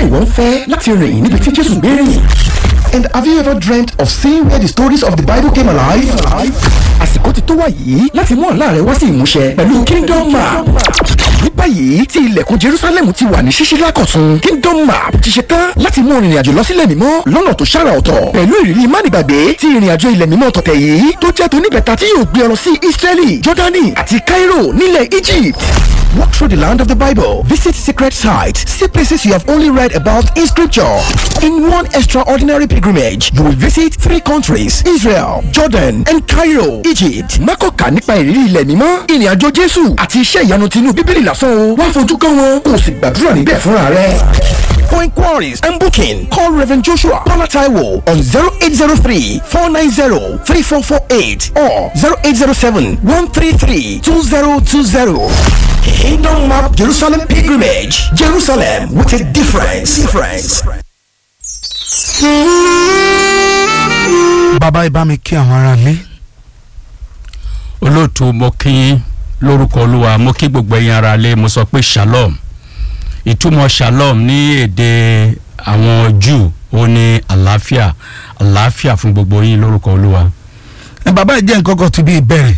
ǹjẹ́ ìwọ ń fẹ́ láti rìn níbi tí Jésù gbé rìn? And have you ever dreamt of seeing where the stories of the Bible came alive? Àsìkò ti tó wá yìí láti mú àlá rẹ wá sí ìmúṣẹ pẹ̀lú Kingdom Map. Ní báyìí tí ilẹ̀kùn Jerusalem ti wà ní ṣíṣí lákọ̀tún Kingdom Map ti ṣe tán láti mú ìrìn àjò lọ sílẹ̀ mímọ́ lọ́nà tó ṣàrà ọ̀tọ̀ pẹ̀lú ìrírí mánigbàgbé tí ìrìn àjò ilẹ̀ mímọ́ tọ̀tẹ̀ yìí tó jẹ́ tóníbẹ̀ta tí yóò gbé ọ lọ sí Israeli, Jordani àti Cairo nílẹ̀ Egypt. Walk through the land of the Bible. Visit secret sites. See places you have only read about in scripture. In one extraordinary pilgrimage, you will visit three countries Israel, Jordan, and Cairo, Egypt. Mákọ̀ọ́kà nípa ìrírí ilẹ̀ mímọ́, ìrìn àjò Jésù àti iṣẹ́ ìyanu tinú Bíbélì lásán o. Wá fojú kàn wọn, kò sì gbàdúrà níbẹ̀ fúnra rẹ̀. For inquiries and booking, call Reverend Joshua Paula Taiwo on 0803 490 3448 or 0807 133 2020. Kingdom Map Jerusalem Pilgrimage. Jerusalem with a difference. Difference. bàbá ibà mi kí àwọn ará lé. olóòtú mo kí lórúkọ olúwa mo kí gbogbo ẹ̀yin ará lé mo sọ pé shalom ìtumọ̀ shalom ní èdè àwọn Júù ó ní àlàáfíà àlàáfíà fún gbogbo yín lórúkọ olúwa. ẹ bàbá ìjẹ́ nǹkan kan ti bí ìbẹ̀rẹ̀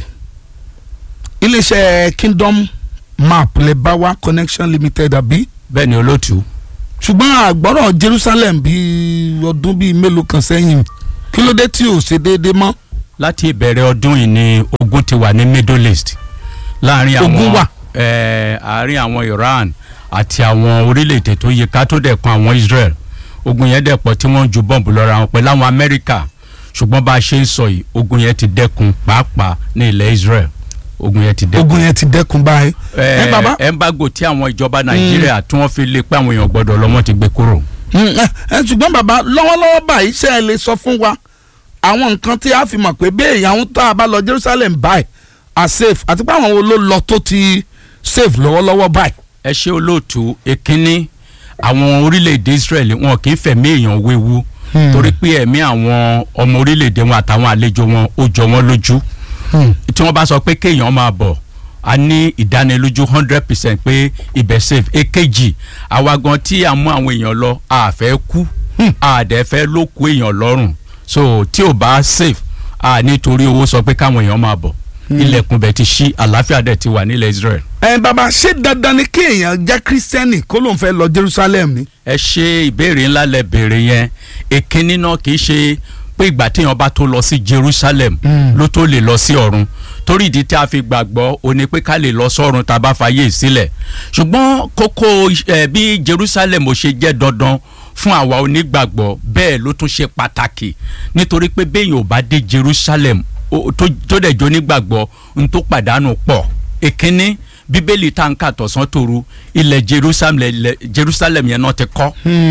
iléeṣẹ́ Kingdom Map lè bá wa Connection Limited àbí bẹ́ẹ̀ ni olóòtú ṣùgbọ́n àgbọ̀rọ̀ Jerusalem bíi ọdún bíi mélòó kan sẹ́yìn kí ló dé tí ò ṣe déédéé mọ́ láti ìbẹ̀rẹ̀ ọdún yìí ni ogun ti wà ní Middle East láàrin àwọn Ogun wà? eh, àárín àwọn Iran àti àwọn orílẹ̀-èdè tó yẹ ká tó dẹ̀ kan àwọn Israel ogun yẹn dẹ̀ pọ̀ tí wọ́n ń ju bọ́ǹbù lọ́ra wọn pẹ̀lú àwọn Amẹ́ríkà ṣùgbọ́n bá a ṣe ń sọ yìí ogun yẹn ti dẹ́kun pàápàá ní ilẹ̀ Israel ogun yẹn ti dẹ́kun. ogun yẹn ti dẹ́kun báyìí. ẹ bàbá ẹ embargo tí àwọn ìjọba Nàìjíríà tí wọ́n fi lé pé àwọn èèyàn gbọ́dọ̀ lọ wọ́n ti gbé kúrò. Mm, ẹ ẹ, ṣùgbọ́n bàbá lọ́wọ́lọ́wọ́ báyìí ṣe é lè sọ fún wa àwọn nǹkan tí a fi mọ̀ pé bí èèyàn tá a bá lọ Jerusalem báyìí are safe àti pé àwọn wo ló lọ tó ti safe lọ́wọ́lọ́wọ́ báyìí. ẹ ṣe olóòtú èkínní àwọn orílẹ̀-èdè Israel wọn kì í fẹ̀mí èèyàn wéwu torí pé ẹ̀mí àwọn ọmọ orílẹ̀-èdè wọn àtàwọn àlejò wọn ó jọ wọn lójú tí wọ́n bá sọ pé kéèyàn máa bọ̀ a ní ìdánilójú hundred percent pé ibẹ̀ safe èkejì àwa gan tí a mú àwọn èèyàn lọ a fẹ́ kú a dẹ̀ fẹ́ ló kú èèyàn lọ́rùn so tí ò bá safe a nítorí owó sọ pé káwọn èèyàn máa bọ̀ ilẹ̀kùn bẹ̀ ti ṣí àlàáfíà dẹ̀ ti wà nílẹ̀ Israel. ẹ bàbá ṣé dandan ni kí èèyàn jẹ́ kírísítẹ́nì kó lóun fẹ́ lọ Jerusalem ni. ẹ ṣe ìbéèrè ńlá lẹ béèrè yẹn èkínní náà kì í ṣe pé ìgbà téèyàn bá tó lọ sí Jerusalem ló tó lè lọ sí ọ̀run torí ìdí tí a fi gbàgbọ́ ó ní pé ká lè lọ sọ́run tá a bá fàyè sílẹ̀ ṣùgbọ́n kókó ẹ bí Jerusalem ò ṣe jẹ́ dandan fún àwa onígbàgbọ́ bẹ́ẹ̀ ló tún ṣe pàtàkì nítorí pé béèyàn ò bá dé Jerusalem ó- tó tó dẹ̀ jó nígbàgbọ́ n tó pàdánù pọ̀ èkínní bíbélì tá n kà tọ̀sán tòru ilẹ̀ Jerusalem ilẹ̀ Jerusalem yẹn náà ti kọ́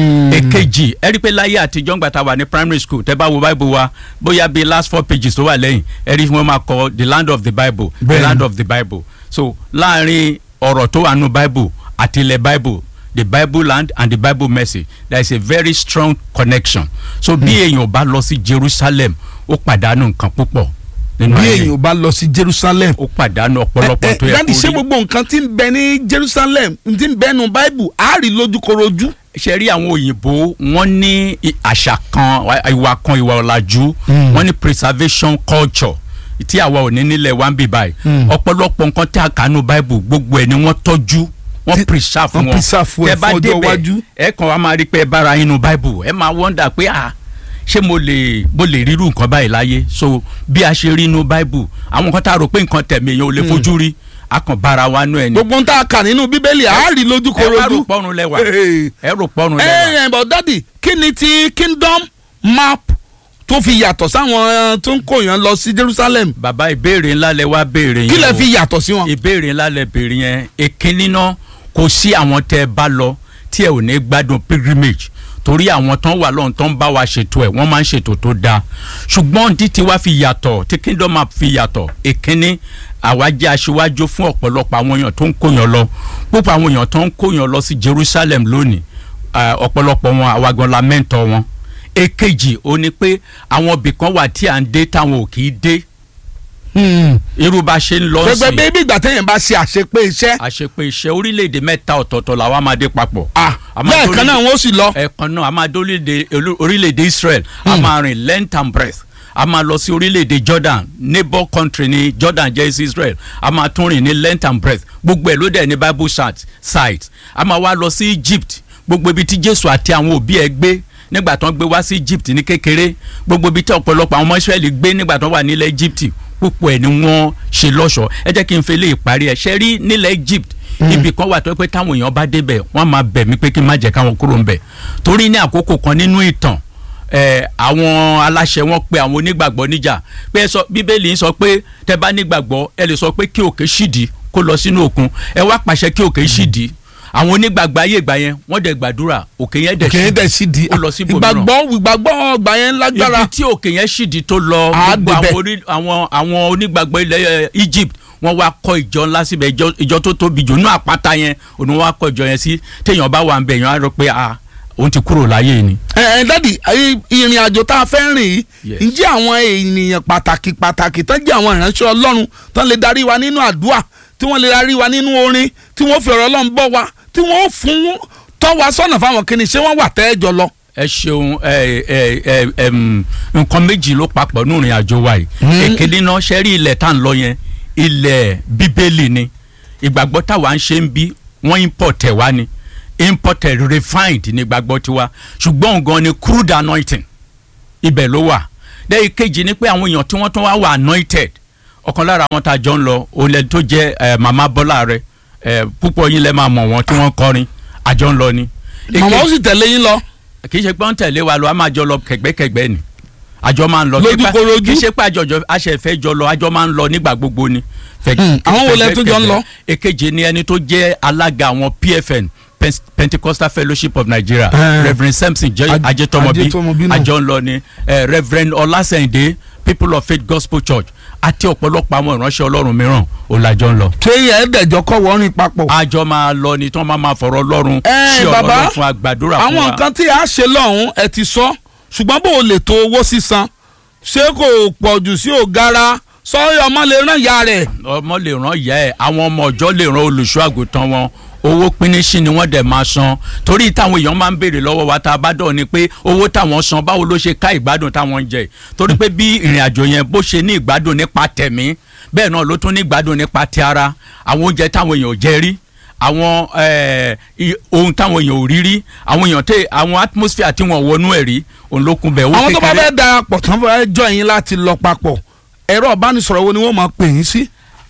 èkejì ẹ rí i pé láyé àtijọ́ ńgbà tá a wà ní primary school tẹ́ bá wo bible wa bóyá bíi last four pages tó wà lẹ́yìn ẹ rí i wọ́n máa kọ the land of the bible the Bẹ́ẹ̀ni. land of the bible so láàrin ọ̀rọ̀ tó wà nù bible àti ilẹ̀ bible the bible land and the bible mercy there is a very strong connection so bí èèyàn bá lọ sí Jerusalem ó pàdánù nǹkan púpọ̀ nínú bí ayé èèyàn bá lọ sí Jerusalem. ó pàdánù ọ̀pọ̀lọpọ̀ tó yẹ dáàdi ṣé kó rí gbogbo nǹkan tí ń bẹ ní Jerusalem tí ń bẹ nu Bible á rí lójúkorojú. ṣe rí àwọn òyìnbó wọ́n ní i- àṣà kan wa- ìwà kan ìwà ọ̀làjú wọ́n ní preservation culture tí àwa ò ní nílẹ̀ wá ń bì báyìí ọ̀pọ̀lọpọ̀ nǹkan tí a kà nù bible gbogbo ẹ̀ ni wọ́n tọ́jú wọ́n Tí- preserve wọ́n wọn preserve ẹ̀ Tẹ́ bá fún ọjọ́ débẹ̀, iwájú. ẹ kàn wá máa rí pé ẹ bára yín nù bible ẹ máa wọ́ndà pé ah ṣé mo lè mo lè rírú nǹkan báyìí láyé so bí a ṣe rí inú bible àwọn nǹkan tá a rò pé nǹkan tẹ̀mí èèyàn ò lè fojú rí a kàn bára wa nú ẹ̀ ni gbogbo ń tá a kà nínú Bíbélì á rí ẹ bá rò lójúkorojú. pọ́nrún lẹ́wà Hey. ẹ rò pọ́nrún lẹ́wà. ẹ ẹ bọ̀ dádì kí ni ti Kingdom Map tó fi yàtọ̀ sáwọn eh, tó ń kóyàn lọ sí Jerusalem bàbá ìbéèrè ńlá lẹ wá béèrè yẹn kí lẹ o. fi yàtọ̀ sí wọn. ìbéèrè ńlá lẹ béèrè yẹn èkínní náà kò sí àwọn tẹ ẹ bá lọ tí ẹ ò ní gbádùn pilgrimage torí àwọn tán wà lọ́hùn tán bá wa ṣètò ẹ̀ wọ́n máa ń ṣètò tó dáa ṣùgbọ́n tí tiwa fi yàtọ̀ tí kingdom map fi yàtọ̀ èkínní àwa jẹ́ aṣíwájú fún ọ̀pọ̀lọpọ̀ àwọn èèyàn tó ń kóyàn lọ púpọ̀ àwọn èèyàn tó ń kóyàn lọ sí Jerusalem lónìí eh, ọ̀pọ̀lọpọ̀ wọn àwa gan la mẹ́ńtọ̀ wọn èkejì ó ní pé àwọn ibì kan wà tí à ń dé táwọn ò kì í dé irú bá ṣe ń lọ sí gbẹgbẹ bí ìgbà téèyàn bá ṣe àṣepé iṣẹ́ àṣepé iṣẹ́ orílẹ̀-èdè mẹ́ta ọ̀tọ̀ọ̀tọ̀ làwọn máa dé papọ̀. ah A máa lẹ́ẹ̀kan dórí- náà wọ́n sì lọ. ẹ̀ẹ̀kan náà a máa dé orílẹ̀-èdè olú- orílẹ̀-èdè Israel a máa rìn length and breadth a máa lọ sí orílẹ̀-èdè Jordan neighbor country ní Jordan jẹ́ sí Israel a máa tún rìn ní length and breadth gbogbo ẹ̀ ló dẹ̀ ní Bible site site a máa wá lọ sí Egypt gbogbo ibi tí Jésù àti àwọn òbí ẹ̀ gbé nígbà tó ń gbé wá sí Egypt ní kékeré gbogbo ibi tí ọ̀pọ̀lọpọ̀ àwọn ọmọ Israẹli gbé nígbà tó wà nílẹ̀ Egypt púpọ̀ ẹ̀ ni wọ́n ṣe lọ́ṣọ̀ọ́ ẹ jẹ́ kí n fi lè parí ẹ̀ ṣe rí nílẹ̀ Egypt ibì kan wà tó pé táwọn èèyàn bá débẹ̀ wọ́n máa bẹ̀ mí pé kí n má jẹ́ káwọn kúrò ń bẹ̀ torí ní àkókò kan nínú ìtàn ẹ àwọn aláṣẹ wọn pe àwọn onígbàgbọ́ níjà pé ẹ sọ bíbélì ń sọ pé tẹ bá nígbàgbọ́ ẹ lè sọ pé kí òkè ṣìdí kó lọ sínú òkun ẹ wá pàṣẹ kí òkè ṣìdí àwọn onígbàgbọ́ ayé ìgbà yẹn wọ́n dẹ̀ gbàdúrà òkè yẹn dẹ̀ kì í dẹ̀ sí di ó lọ sí ibòmíràn ìgbàgbọ́ ìgbàgbọ́ ọgbà yẹn lágbára ibi tí òkè yẹn ṣìdí tó lọ Á gbogbo débẹ̀. àwọn orí- àwọn àwọn onígbàgbọ́ ilẹ̀ eh, Egypt wọ́n wá kọ́ ìjọ ńlá síbẹ̀ ìjọ- ìjọ tó tóbi jù nínú àpáta yẹn òun ni wọ́n wá kọ́ ìjọ yẹn sí téèyàn bá wà ń bẹ̀ yẹn á rọ pé ah òun ti kúrò láyé ni. ẹ ẹ dádì ẹ, ìrìn àjò tá a fẹ́ rìn yìí Yes. ǹjẹ́ àwọn ènìyàn pàtàkì pàtàkì tán jẹ́ àwọn ìránṣẹ́ ọlọ́run tán lè darí wa nínú àdúrà tí wọ́n lè darí wa nínú orin tí wọ́n fi ọ̀rọ̀ ọlọ́run bọ́ wa tí wọ́n fún tọ́ wa sọ́nà fáwọn kìnnì ṣé wọ́n wà tẹ́ẹ̀jọ lọ. ẹ ṣeun ẹ ẹ ẹ ẹm, nǹkan méjì ló papọ̀ nínú ìrìn àjò wa yìí èkéde náà ṣe rí ilẹ̀ tá à ń lọ yẹn ilẹ̀ bíbélì ni ìgbàgbọ́ táwa ń ṣe ń bí wọ́n import ẹ̀ wá ni imported refined ní ìgbàgbọ́ tiwa ṣùgbọ́n gan ni crude anointing ibẹ̀ ló wà lẹ́yìn kejì ni pé àwọn èèyàn tí wọ́n tún wá wà anointed ọ̀kan lára àwọn tá a jọ ń lọ olè tó jẹ́ ẹ, màmá bọ́lá rẹ ẹ, púpọ̀ yín lẹ́ máa mọ̀ wọ́n tí wọ́n kọrin àjọ ń lọ ni. màmá ó sì tẹ̀lé yín lọ. kì í ṣe pé wọ́n tẹ̀lé wa lọ a máa jọ lọ kẹ̀gbẹ́kẹ̀gbẹ́ ni àjọ máa ń lọ Lójú Kí pa- korojú. kì í ṣe pé àjọjọ aṣẹ̀fẹ́ jọ lọ àjọ máa ń lọ nígbà gbogbo ni. Fẹ̀- Hmm, àwọn wo lẹ tún jọ ń lọ? kẹ̀gbẹ́kẹ̀gbẹ́. èkejì ni ẹni tó jẹ́ alága àwọn PFN Pen- Pentecostal Fellowship of Nigeria Eh. Reverend Samson Jẹ- Aj- Ajetomobi Ajetomobi náà. àjọ ń lọ ni eh, Reverend Ọlásẹ̀ndé People of Faith Gospel Church àti ọ̀pọ̀lọpọ̀ àwọn ìránṣẹ́ Ọlọ́run mìíràn ò lájọ ń lọ kéèyàn ẹ̀ẹ́dẹ̀jọ kọ́ wọ́n rìn papọ̀. àjọ máa lọ ni tí wọ́n máa máa fọ̀rọ̀ Ọlọ́run Ẹ, ṣí ọ̀rọ̀ bàbá, Ọlọ́run fún agbàdúrà fún wa. àwọn nǹkan tí a ṣe lọ́hùn ẹ ti sọ ṣùgbọ́n bó o lè tó owó sísan ṣé kò pọ̀ jù sí ògara sọ́yọ́ ọmọ lè rán ìyá rẹ̀. ọmọ lè ràn ìyá ẹ àwọn ọmọ ọjọ́ lè ràn olùṣọ́ àgùntàn wọn owó pínísì ni wọ́n dẹ̀ máa san torí táwọn èèyàn máa ń béèrè lọ́wọ́ wa tá a bá dọ̀ ni pé owó táwọn san báwo ló ṣe ká ìgbádùn táwọn ń jẹ torí pé bí ìrìn àjò yẹn bó ṣe ní ìgbádùn nípa tẹ̀mí bẹ́ẹ̀ náà ló tún ní ìgbádùn nípa ti ara àwọn oúnjẹ táwọn èèyàn ò jẹ rí àwọn eh, i- ohun táwọn èèyàn ò rí rí àwọn èèyàn tẹ àwọn atmosphere tí wọn wọnú ẹ̀ rí òun ló kún bẹ̀ owó àwọn tó bá kékeré fẹ́ darapọ̀ tán fẹ́ jọ yín láti lọ papọ̀ ẹ̀rọ ìbánisọ̀rọ̀ wo ni wọ́n máa pè yín sí.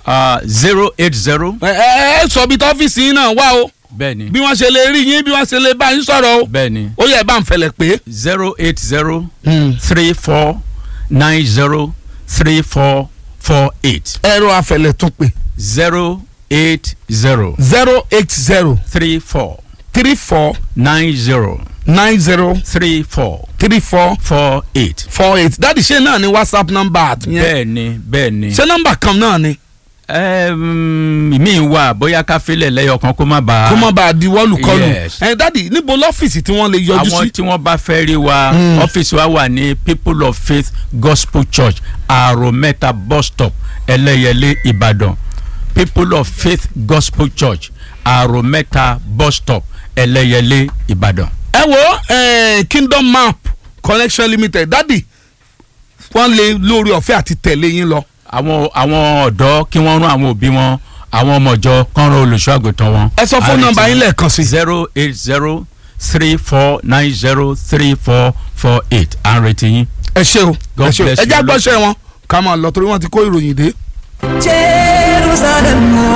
zero eight zero ẹ ẹ ẹ sọ bí tọ́fíìsì yín náà wá o bẹ́ẹ̀ ni bí wọ́n ṣe lè rí yín bí wọ́n ṣe lè bá yín sọ̀rọ̀ o bẹ́ẹ̀ ni ó yẹ bá ń fẹlẹ̀ pé. zero eight zero three four nine zero three four four eight ẹ̀rọ afẹlẹ̀ tún pè zero eight zero zero eight zero three four three four nine zero nine zero three four three four four eight. four eight dáàdi ṣé náà ni whatsapp number àtúnyẹn bẹ́ẹ̀ ni bẹ́ẹ̀ ni. ṣé nọ́mbà kan náà ni Ẹm, mi wà bóyá ká filẹ̀ lẹ́yọ̀ kan kó má bàa. kó má bàa di wọ́ọ̀lù-kọlù Yes. ẹ dáàdi níbo lọ́fíìsì tí wọ́n lè yọjú àwọn sí. tí wọ́n bá fẹ́ rí wa ọ́fíìsì wa wà ní people of faith gospel church àròmẹ́ta bus stop ẹlẹ́yẹlé ìbàdàn people of faith gospel church àròmẹ́ta bus stop ẹlẹ́yẹlé ìbàdàn. ẹ wo eh, kingdom map connection limited dáàdi wọ́n lè lórí ọ̀fẹ́ àti tẹ̀lé yín lọ. àwọn àwọn ọ̀dọ́ kí wọ́n rán àwọn òbí wọn àwọn ọmọ ìjọ kán rán olùṣọ́ àgùntàn wọn. ẹ sọ fún nọ́mbà yín lẹ́ẹ̀kan sí. zero eight zero three four nine zero three four four eight à ń retí yín. ẹ ṣe o God ẹ ṣe o bless ẹ you, já Lord. gbọ́sẹ̀ wọn ká máa lọ torí wọ́n ti kó ìròyìn dé. Jerusalem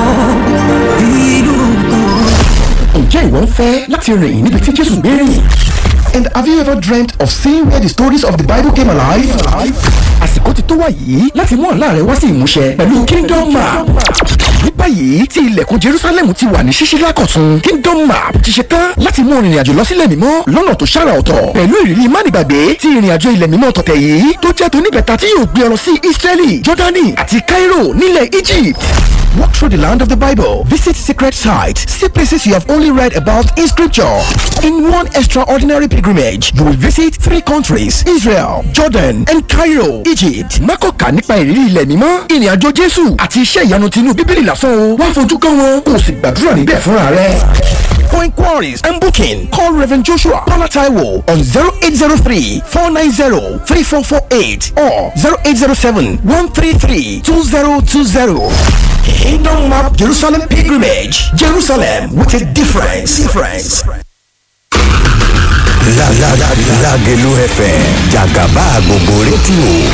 ìlú kan. ǹjẹ́ ìwọ ń fẹ́ láti rìn níbi tí jésù gbé rìn? and have you ever dreamt of seeing where the stories of the bible came alive? àsìkò ti tó wá yìí láti mú àlá rẹ wá sí ìmúṣẹ pẹ̀lú kingdom map. ní báyìí tí ilẹ̀kùn jerusalem ti wà ní ṣíṣí lákọ̀tún kingdom map ti ṣe tán láti mú ìrìn àjò lọ sílẹ̀ mímọ́ lọ́nà tó ṣàrà ọ̀tọ̀ pẹ̀lú ìrírí mánigbàgbé tí ìrìn àjò ilẹ̀ mímọ́ tọ̀tẹ̀ yìí tó jẹ́ tó níbẹ̀ta tí yóò gbé ọ lọ sí israeli jordani àti cairo nílẹ̀ egypt Walk through the land of the Bible. Visit sacred sites. See places you have only read about in scripture. In one extraordinary pilgrimage, you will visit three countries Israel, Jordan, and Cairo, Egypt. Mákọ̀ọ́kà nípa ìrírí ilẹ̀ mímọ́, ìrìn àjò Jésù àti iṣẹ́ ìyanu tinú Bíbélì lásán o. Wá fojú kàn wọn, kò sì gbàdúrà níbẹ̀ fúnra rẹ̀. For inquiries and booking, call Reverend Joshua Paula Taiwo on 0803 490 3448 or 0807 133 2020. Kingdom Map Jerusalem Pilgrimage. Jerusalem with a difference. Difference. Lágẹ̀lú FM jàgàbá gbogbo rédíò